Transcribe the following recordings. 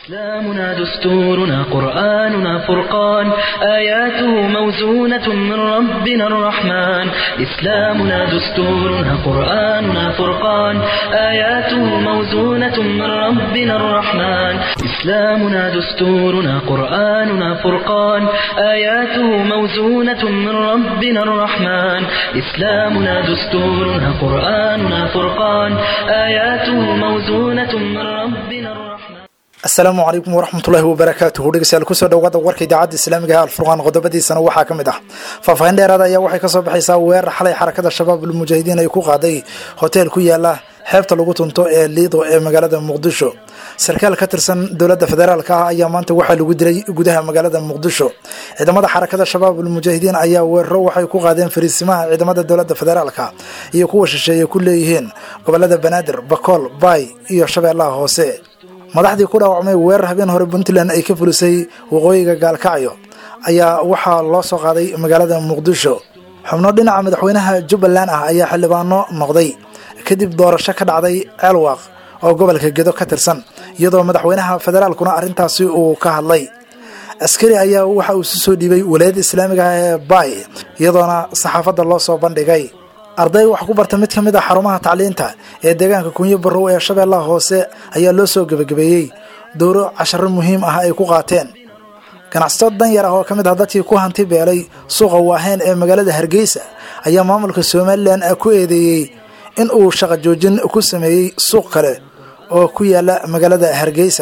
إسلامنا دستورنا قرآننا فرقان آياته موزونة من ربنا الرحمن إسلامنا دستورنا قرآننا فرقان آياته موزونة من ربنا الرحمن إسلامنا دستورنا قرآننا فرقان آياته موزونة من ربنا الرحمن إسلامنا دستورنا قرآننا فرقان آياته موزونة من ربنا الرحمن asalaamu calaykum waraxmatullaahi wabarakaatuhu dhegeystayaal kusoo dhawaada warka idaacadda islaamiga ee alfurqaan qodobadiisana waxaa ka mid ah faahfaahin dheeraada ayaa waxay kasoo baxaysaa weerar xalay xarakada shabaab ulmujaahidiin ay ku qaaday hotel ku yaala xeebta lagu tunto ee liido ee magaalada muqdisho sarkaal ka tirsan dowladda federaalka ah ayaa maanta waxaa lagu dilay gudaha magaalada muqdisho ciidamada xarakada shabaab ulmujaahidiin ayaa weeraro waxay ku qaadeen fariisimaha ciidamada dowladda federaalka iyo kuwa shisheeye ku leeyihiin gobolada banaadir bakool baay iyo shabeellaha hoose madaxdii ku dhaawacmay weerar habeen hore puntland ay ka fulisay waqooyiga gaalkacyo ayaa waxaa loo soo qaaday magaalada muqdisho xubno dhinaca madaxweynaha jubbaland ah ayaa xildhibaano noqday kadib doorasho ka dhacday ceelwaaq oo gobolka gedo ka tirsan iyadoo madaxweynaha federaalkuna arrintaasi uu ka hadlay askari ayaa waxa uu si soo dhiibay walaayadda islaamiga ah ee baay iyadoona saxaafadda loo soo bandhigay arday wax ku barta mid ka mid a xarumaha tacliinta ee deegaanka kunyo barrow ee shabeellaha hoose ayaa loo soo gebagabeeyey dowro casharo muhiim ah ay ku qaateen ganacsato dan yar ah oo ka mid ah dadkii ku hanti beelay suuqa waaheen ee magaalada hargeysa ayaa maamulka somalilan ku eedeeyey in uu shaqo joojin ku sameeyey suuq kale oo ku yaala magaalada hargeysa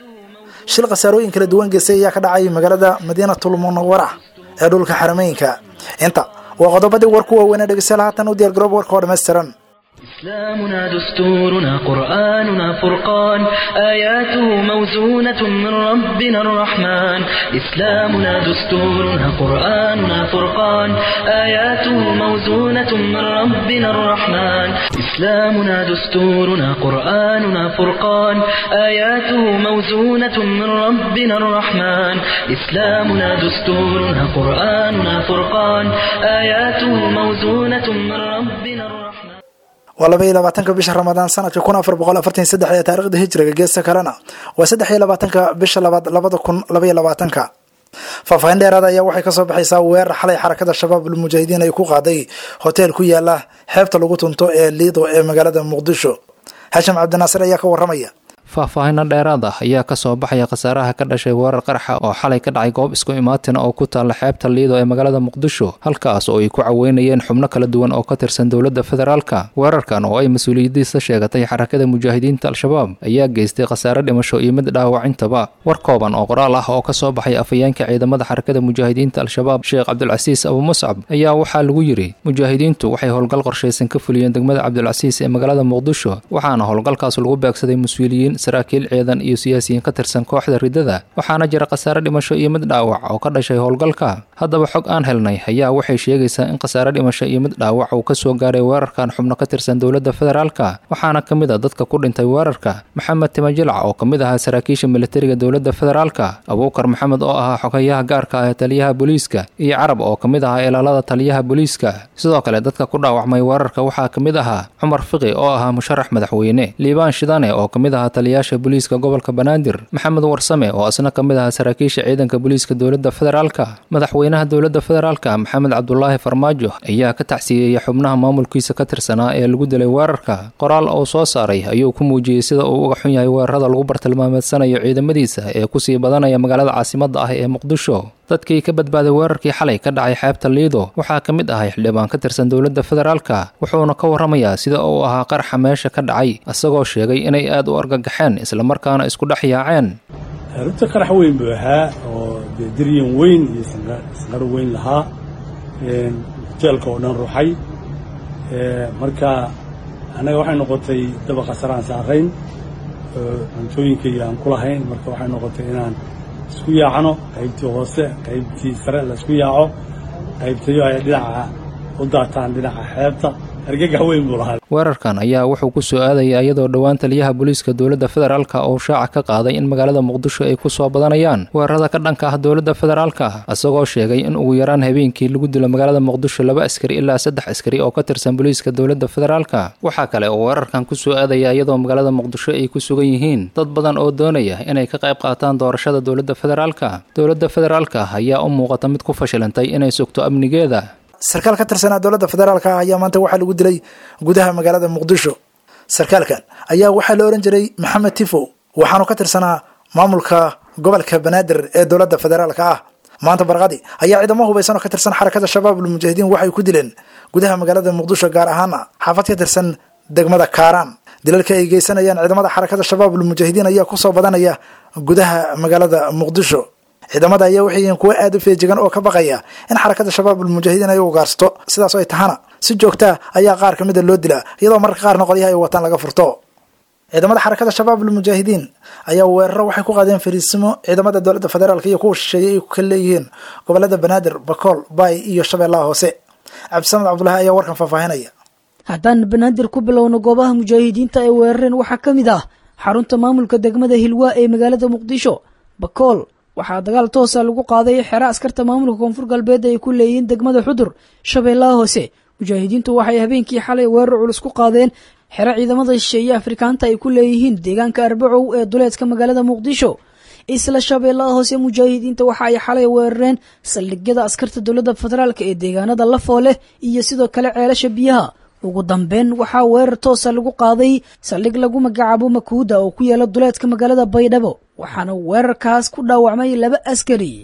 shil khasaarooyin kala duwan geystay ayaa ka dhacay magaalada madiinatul munawara ee dhulka xarameynka inta waa qodobadii warku waaweynee dhegeystayaal haatan u diyaar garoob warka oo dhammaystiran إسلامنا دستورنا قرآننا فرقان آياته موزونة من ربنا الرحمن إسلامنا دستورنا قرآننا فرقان آياته موزونة من ربنا الرحمن إسلامنا دستورنا قرآننا فرقان آياته موزونة من ربنا الرحمن إسلامنا دستورنا قرآننا فرقان آياته موزونة من ربنا الرحمن waa laba iyo labaatanka bisha ramadaan sanadka kun afar boqol afartan saddex ee taarikhda hijriga geesta kalena waa saddex iyo labaatanka bisha labaad labada kun labaiyo labaatanka faahfaahin dheeraada ayaa waxay kasoo baxaysaa weerar xalay xarakada shabaab ulmujaahidiin ay ku qaaday hotel ku yaala xeebta lagu tunto ee liido ee magaalada muqdisho xashim cabdinaasir ayaa ka waramaya faahfaahino dheeraad ah ayaa kasoo baxaya khasaaraha ka dhashay weerar qarxa oo xalay ka dhacay goob isku imaatin oo ku taalla xeebta liido ee magaalada muqdisho halkaas oo ay ku caweynayeen xubno kala duwan oo ka tirsan dowladda federaalka weerarkan oo ay mas-uuliyadiisa sheegatay xarakada mujaahidiinta al-shabaab ayaa geystay khasaare dhimasho iyo mid dhaawacintaba war kooban oo qoraal ah oo kasoo baxay afhayeenka ciidamada xarakada mujaahidiinta al-shabaab sheekh cabdulcasiis abu muscab ayaa waxaa lagu yidhi mujaahidiintu waxay howlgal qorshaysan ka fuliyeen degmada cabdulcasiis ee magaalada muqdisho waxaana howlgalkaas lagu beegsaday mas-uuliyiin saraakiil ciidan iyo siyaasiyiin ka tirsan kooxda riddada waxaana jira khasaare dhimasho iyo mid dhaawac oo ka dhashay howlgalka haddaba xog aan helnay ayaa waxay sheegaysaa in khasaare dhimasho iyo mid dhaawac uu ka soo gaaray weerarkan xubno ka tirsan dowladda federaalka waxaana ka mid a dadka ku dhintay weerarka maxamed timajilc oo ka mid ahaa saraakiisha militariga dowladda federaalka abuukar maxamed oo ahaa xogayaha gaarka ah ee taliyaha booliiska iyo carab oo ka mid ahaa ilaalada taliyaha booliiska sidoo kale dadka ku dhaawacmay weerarka waxaa ka mid ahaa cumar fiqi oo ahaa musharax madaxweyne liibaan shidane oo ka mid ahaa taliyaasha booliiska gobolka banaadir maxamed warsame oo isna ka mid ahaa saraakiisha ciidanka booliiska dowladda federaalka madaxweynaha dowladda federaalka maxamed cabdulaahi farmaajo ayaa ka tacsiyeeyey xubnaha maamulkiisa ka tirsanaa ee lagu dilay weerarka qoraal uu soo saaray ayuu ku muujiyey sida uu uga xun yahay weerarada lagu bartilmaameedsanayo ciidamadiisa ee kusii badanaya magaalada caasimadda ah ee muqdisho dadkii ka badbaaday weerarkii xalay ka dhacay xeebta liido waxaa ka mid ahay xildhibaan ka tirsan dowladda federaalka wuxuuna ka warramayaa sida uu ahaa qaraxa meesha ka dhacay isagoo sheegay inay aad u argagaxeen islamarkaana isku dhex yaaceen runta qarax weyn buu ahaa oo dee daryan weyn iyo sanqaro weyn lahaa hoteelka oo dhan ruuxay marka annaga waxay noqotay daba khasaraan saarayn cuntooyinkayga aan ku lahayn marka waxay noqotay inaan isku yaacno qaybtii hoose qaybtii sare la isku yaaco qaybtayo ay dhinaca u daataan dhinaca xeebta argagax weyn buu lahaa weerarkan ayaa wuxuu ku soo aadaya iyadoo dhowaan taliyaha booliiska dowladda federaalka oo shaaca ka qaaday in magaalada muqdisho ay ku soo badanayaan weerarada ka dhanka ah dowladda federaalka isagoo sheegay in ugu yaraan habeenkii lagu dilo magaalada muqdisho laba askari ilaa saddex askari oo ka tirsan booliiska dowladda federaalka waxaa kale oo weerarkan ku soo aadaya iyadoo magaalada muqdisho ay ku sugan yihiin dad badan oo doonaya inay ka qayb qaataan doorashada dowladda federaalka dowladda federaalka ayaa u muuqata mid ku fashilantay inay sugto amnigeeda sarkaal ka tirsanaa dowladda federaalka ah ayaa maanta waxaa lagu dilay gudaha magaalada muqdisho sarkaalkan ayaa waxaa la ohan jiray maxamed tifo waxaanu ka tirsanaa maamulka gobolka banaadir ee dowladda federaalka ah maanta barqadi ayaa ciidamo hubaysan oo ka tirsan xarakada shabaab ulmujaahidiin waxay ku dileen gudaha magaalada muqdisho gaar ahaana xaafad ka tirsan degmada kaaraan dilalka ay geysanayaan ciidamada xarakada shabaab ulmujaahidiin ayaa kusoo badanaya gudaha magaalada muqdisho ciidamada ayaa waxay yihiin kuwo aada u feejigan oo ka baqaya in xarakada shabaab ulmujaahidiin ay ugaarsato sidaas ay tahana si joogtaa ayaa qaar ka mida loo dilaa iyadoo mararka qaarna qolyaha ay wataan laga furto ciidamada xarakada shabaab ulmujaahidiin ayaa weeraro waxay ku qaadeen fariisimo ciidamada dowladda federaalk iyo kuwa shisheeyey ay ku kala leeyihiin gobolada banaadir bakool baay iyo shabeellaha hoose cabdisamed cabdulahi ayaa warkan faahfaahinaya haddaan banaadir ku bilowno goobaha mujaahidiinta ay weerareen waxaa ka mid ah xarunta maamulka degmada hilwaa ee magaalada muqdisho bakool waxaa dagaal toosa lagu qaaday xero askarta maamulka koonfur galbeed ay ku leeyihiin degmada xudur shabeellaha hoose mujaahidiintu waxay habeenkii xalay weerar culus ku qaadeen xero ciidamada shisheeye afrikaanta ay ku leeyihiin deegaanka arbacow ee duleedka magaalada muqdisho isla shabeellaha hoose mujaahidiinta waxa ay xalay weerareen saldhigyada askarta dowladda federaalk ee deegaanada lafooleh iyo sidoo kale ceelasha biyaha ugu dambeyn waxaa weerar toosa lagu qaaday saldhig lagu magacaabo makuuda oo ku yaala duleedka magaalada baydhabo waxaana weerarkaas ku dhaawacmay laba askari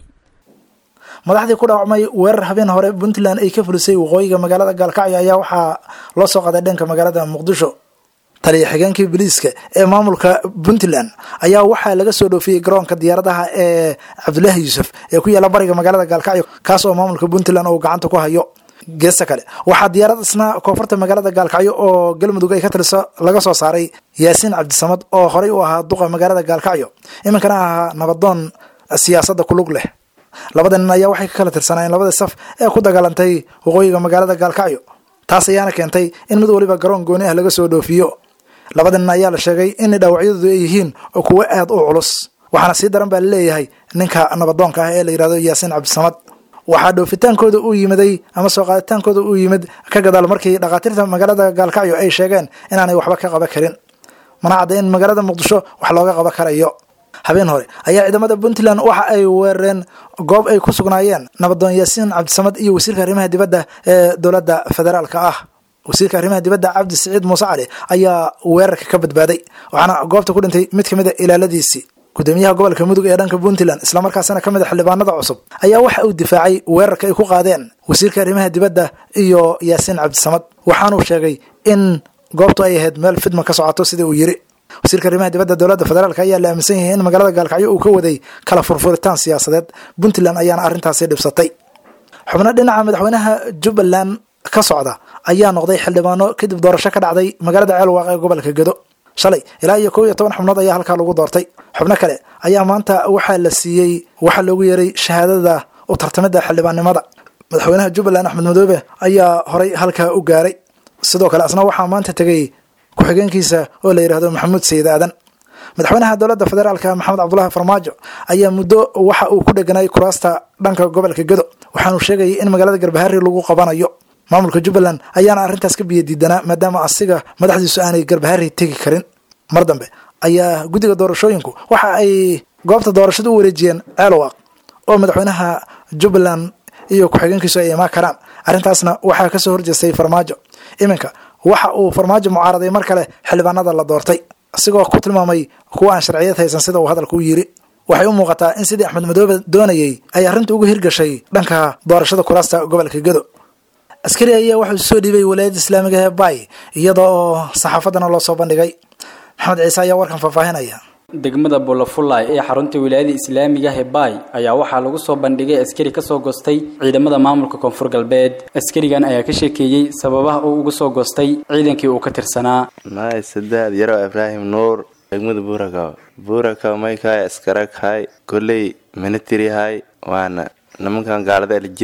madaxdii ku dhaawacmay weerar habeen hore puntland ay ka fulisay waqooyiga magaalada gaalkacyo ayaa waxaa loo soo qaaday dhanka magaalada muqdisho taliya xigeenkii biliiska ee maamulka puntland ayaa waxaa laga soo dhoofiyey garoonka diyaaradaha ee cabdulaahi yuusuf ee ku yaala bariga magaalada gaalkacyo kaas oo maamulka puntland uu gacanta ku hayo geesta kale waxaa diyaarad isna koonfurta magaalada gaalkacyo oo galmudug ay ka taliso laga soo saaray yaasiin cabdisamad oo horey u ahaa duqa magaalada gaalkacyo iminkana ahaa nabadoon siyaasadda kulug leh labada nin ayaa waxay ka kala tirsanaayeen labadii saf ee ku dagaalantay waqooyiga magaalada gaalkacyo taas ayaana keentay in mid waliba garoon gooni ah laga soo dhoofiyo labada nin ayaa la sheegay in dhaawacyadoodu ay yihiin kuwo aad u culus waxaana sii daran baa laleeyahay ninka nabadoonka ah ee la yidhahdo yaasiin cabdisamad waxaa dhoofitaankooda uu yimiday ama soo qaaditaankooda uu yimid ka gadaal markii dhakhaatiirta magaalada gaalkacyo ay sheegeen inaanay waxba ka qaban karin mana cadda in magaalada muqdisho wax looga qaban karayo habeen hore ayaa ciidamada puntland waxa ay weerareen goob ay ku sugnaayeen nabadoon yaasiin cabdisamad iyo wasiirka arrimaha dibadda ee dowladda federaalka ah wasiirka arrimaha dibadda cabdi siciid muuse cali ayaa weerarka ka badbaaday waxaana goobta ku dhintay mid kamid a ilaaladiisii gudoomiyaha gobolka mudug ee dhanka puntland islamarkaasina ka mid a xildhibaanada cusub ayaa waxa uu difaacay weerarka ay ku qaadeen wasiirka arrimaha dibadda iyo yaasiin cabdisamad waxaanuu sheegay in goobtu ay ahayd meel fidma ka socoto sida uu yiri wasiirka arrimaha dibadda dowladda federaalk ayaa la aaminsan yahay in magaalada gaalkacyo uu ka waday kala furfuritaan siyaasadeed puntland ayaana arrintaasi dhibsatay xubno dhinaca madaxweynaha jubbaland ka socda ayaa noqday xildhibaano kadib doorasho ka dhacday magaalada ceelwaaq ee gobolka gedo shalay ilaa iyo kow iyo toban xubnood ayaa halkaa lagu doortay xubno kale ayaa maanta waxaa la siiyey waxaa loogu yeeray shahaadada u tartamida xildhibaannimada madaxweynaha jubbaland axmed madoobe ayaa horay halkaa u gaaray sidoo kale asna waxaa maanta tegay ku-xigeenkiisa oo la yidhahdo maxamuud sayid aadan madaxweynaha dowladda federaalka maxamed cabdulaahi farmaajo ayaa muddo waxa uu ku dheganay kuraasta dhanka gobolka gedo waxaanuu sheegayay in magaalada garbahari lagu qabanayo maamulka jubbaland ayaana arrintaas ka biyo diidanaa maadaama asiga madaxdiisu aanay garbahari tegi karin mar dambe ayaa guddiga doorashooyinku waxa ay goobta doorashada u wareejiyeen ceelwaaq oo madaxweynaha jubbaland iyo ku-xigeenkiisu ay imaan karaan arrintaasna waxaa kasoo horjeestay farmaajo iminka waxa uu farmaajo mucaaraday mar kale xildhibaanada la doortay isigoo ku tilmaamay kuwa aan sharciyad haysan sida uu hadalka u yiri waxay u muuqataa in sidii axmed madoobe doonayey ay arrinta uga hirgashay dhanka doorashada kuraasta gobolka gedo askari ayaa waxuu soo dhiibay walaayadda islaamiga ee bay iyada oo saxaafaddana loo soo bandhigay maxamed ciise ayaa warkan faahfaahinaya degmada bolofulay ee xarunta wilaayada islaamiga hebay ayaa waxaa lagu soo bandhigay askari kasoo goostay ciidamada maamulka koonfur galbeed askarigan ayaa ka sheekeeyey sababaha uu uga soo goostay ciidankii uu ka tirsanaa maay sadaad yarow ibraahim nuur degmada buurakaw buurakaw maykaay askarakahay kolley minitirihay waana nimankan gaalada aljiri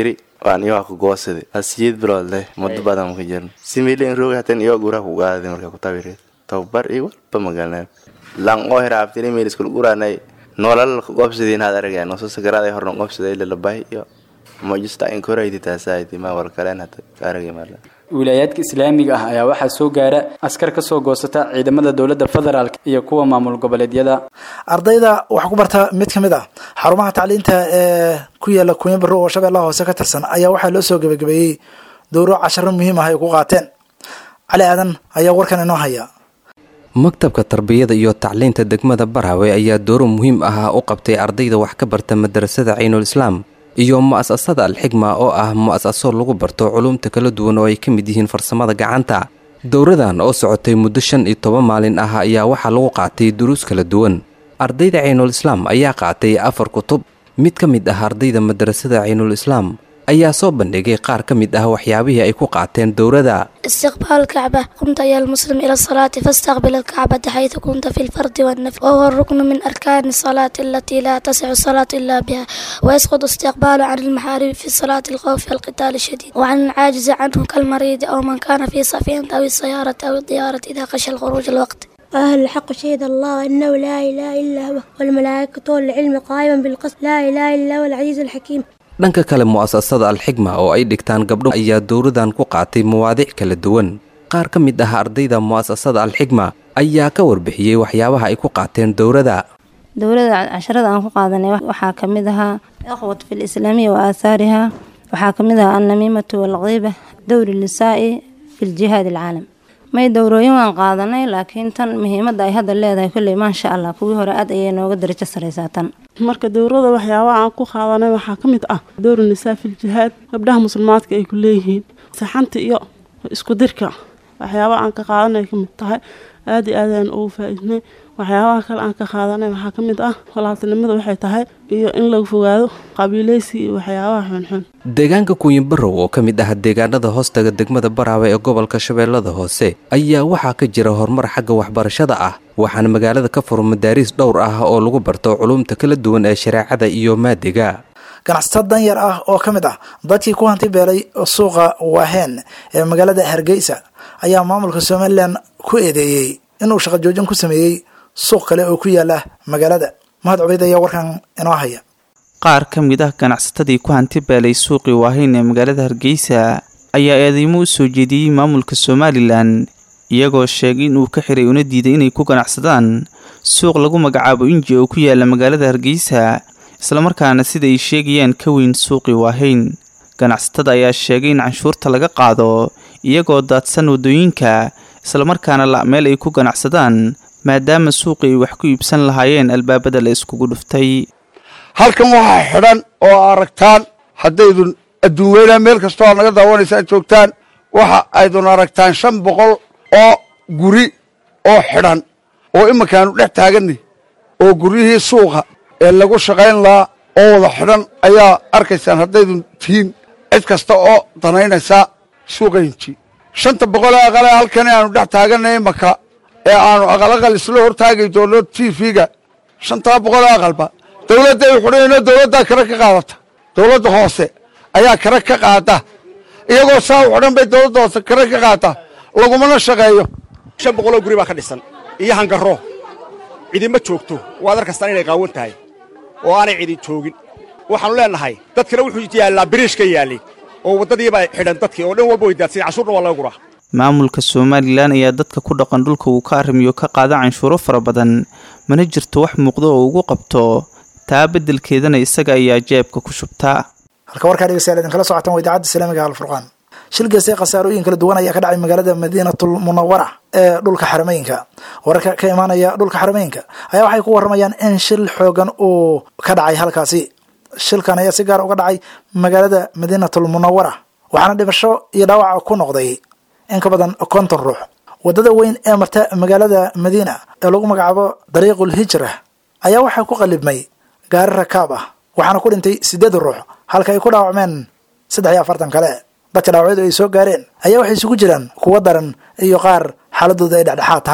waan iyo waa ku goosaday hasiyeed bilood leh muddo badan ma ka jirin similin roog hatan iyo guraa ku gaaday marka ku tabireed tababar iyo walba magaalnaa lan oo hiraabtini meel iskul guraanay nolol qobsadeen had aragay no soo sagaraaday horna qobsaday lalabahay iyo majista in koraydi taasaaydi ma war kaleen hada aragay maala wilaayaadka islaamiga ah ayaa waxaa soo gaara askar ka soo goosata ciidamada dowladda federaalk iyo kuwa maamul goboleedyada ardayda waxaa ku barta mid ka mid ah xarumaha tacliinta ee ku yaala kunya barro oo shabeellaha hoose ka tirsan ayaa waxaa loo soo gebagabeeyey dowro casharo muhiim ah ay ku qaateen cali aadan ayaa warkan inoo haya maktabka tarbiyada iyo tacliinta degmada baraawe ayaa dooro muhiim ah u qabtay ardayda wax ka barta madarasada caynuul islaam iyo mu'asasada alxigma oo ah mu'asaso lagu barto culumta kala duwan oo ay ka mid yihiin farsamada gacanta dowradan oo socotay muddo shan iyo toban maalin ah ayaa waxaa lagu qaatay duruus kala duwan ardayda caynuul islaam ayaa qaatay afar kutub mid ka mid ah ardayda madarasada caynuul islaam ayaa soo bandhigay qaar ka mid ah waxyaabihii ay ku qaateen dowrada استقبال الكعبة قمت أيها المسلم إلى الصلاة فاستقبل الكعبة حيث كنت في الفرد والنفل وهو الركن من أركان الصلاة التي لا تصح الصلاة إلا بها ويسقط استقبال عن المحارم في صلاة الخوف والقتال الشديد وعن العاجز عنه كالمريض أو من كان في سفينة أو السيارة أو الطيارة إذا خشى الخروج الوقت أهل الحق شهد الله أنه لا إله إلا هو والملائكة والعلم قائما بالقسط لا إله إلا هو العزيز الحكيم dhanka kale mu'asasada alxigma oo ay dhigtaan gabdho ayaa dowradan ku qaatay mawaadiic kala duwan qaar ka mid ah ardayda mu'asasada alxigma ayaa ka warbixiyey waxyaabaha ay ku qaateen dowrada dowlada casharada aan ku qaadanay waxaa ka mid ahaa ikhwat fi lislaamiya wa aahaariha waxaa ka mid ahaa annamiimatu walqiiba dowri nisaa'i fi ljihaad alcaalam may dowrooyin waan qaadanay laakiin tan muhiimadda ay hadda leedahay kolley maasha allah kuwii hore aad ayay nooga darajo saraysaa tan marka dowrada waxyaabaha aan ku qaadanay waxaa ka mid ah dowri nisaa fil jihaad gabdhaha muslimaadka ay ku leeyihiin saxanta iyo isku dirka waxyaabaha aan ka qaadanay ka mid tahay aada iyo aad ayaan ugu faa-iidnay waxyaabaha kale aan ka qaadanay waxaa ka mid ah walaaltinimada waxay tahay iyo in laga fogaado qabiileysi iyo waxyaabaha xunxun deegaanka kuuyibarow oo ka mid ah deegaanada hoostaga degmada baraawe ee gobolka shabeellada hoose ayaa waxaa ka jira horumar xagga waxbarashada ah waxaana magaalada ka furo madaariis dhowr ah oo lagu barto culumta kala duwan ee shareecada iyo maadiga ganacsato danyar ah oo ka mid ah dadkii ku hanti beelay suuqa waaheen ee magaalada hargeysa ayaa maamulka somalilan ku eedeeyey inuu shaqo joojin ku sameeyey suuq kale oo ku yaala magaalada mahad cubeyd ayaa warkan inoo haya qaar ka mid ah ganacsatadii ku hanti beelay suuqii waahayn ee magaalada hargeysa ayaa eedeymo u soo jeediyey maamulka somalilan iyagoo sheegay inuu ka xiray una diiday inay ku ganacsadaan suuq lagu magacaabo inji oo ku yaala magaalada hargeysa islamarkaana sida ay sheegayaan ka weyn suuqii waahayn ganacsatada ayaa sheegay in canshuurta laga qaado iyagoo daadsan waddooyinka islamarkaana la meel ay ku ganacsadaan maadaama suuqii ay wax ku iibsan lahaayeen albaabada la iskugu dhuftay halkan waxaa xidhan oo aragtaan haddaydun adduunweynaha meel kastoo aad naga daawanaysa ad joogtaan waxa aydun aragtaan shan boqol oo guri oo xidhan oo iminkaanu dhex taaganay oo guryihii suuqa ee lagu shaqayn lahaa oo wada xidhan ayaa arkaysaan haddaydun tihiin cid kasta oo danaynaysaa suuqaynji shanta boqol ee aqale halkan aanu dhex taaganay imanka ee aanu aqalaqal isla hortaagi doono t v-ga shantaa boqol ee aqalba dowladda ay xudhayno dowladdaa kare ka qaadata dowladda hoose ayaa kare ka qaada iyagoo saa u xidhan bay dowladda hoose kare ka qaata lagumana shaqeeyo shan boqoloo guri baa ka dhisan iyo hangarro cidima joogto waad arkastaan inay qaawan tahay oo aanay cidin joogin waxaannu leennahay dadkana wuxuu yaallaa biriish ka yaallay oo waddadiibaa xidhan dadkii oo dhan walba way daadsan cashuurna waa laga guraa maamulka somalilan ayaa dadka ku dhaqan dhulka uu ka arrimiyo ka qaada canshuuro fara badan mana jirto wax muuqdo oo ugu qabto taa beddelkeedana isaga ayaa jeebka ku shubtaa halka warkaa dhegeystayaal idinkala socotaan waa idaacadda islaamiga alfurqaan shil geestay khasaarooyin kala duwan ayaa ka dhacay magaalada madiinatul munawara ee dhulka xarameynka wararka ka imaanaya dhulka xarameynka ayaa waxay ku waramayaan in shil xoogan uu ka dhacay halkaasi shilkan ayaa si gaar uga dhacay magaalada madiinatul munawara waxaana dhibasho iyo dhaawaca ku noqday in ka badan konton ruux waddada weyn ee marta magaalada madiina ee lagu magacaabo dariiqul hijra ayaa waxaa ku qalibmay gaari rakaab ah waxaana ku dhintay siddeed ruux halka ay ku dhaawacmeen saddex iyo afartan kale dadka dhaawacyadu ay soo gaareen ayaa waxay isugu jiraan kuwo daran iyo qaar xaaladooda ay dhexdhexaad tahay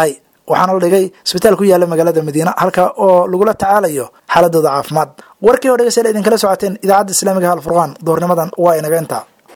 waxaana la dhigay isbitaal ku yaala magaalada madiina halka oo lagula tacaalayo xaaladooda caafimaad warkii oo dhegeystayaal idinkala socoteen idaacadda islaamiga alfurqaan duhurnimadan waa inaga intaa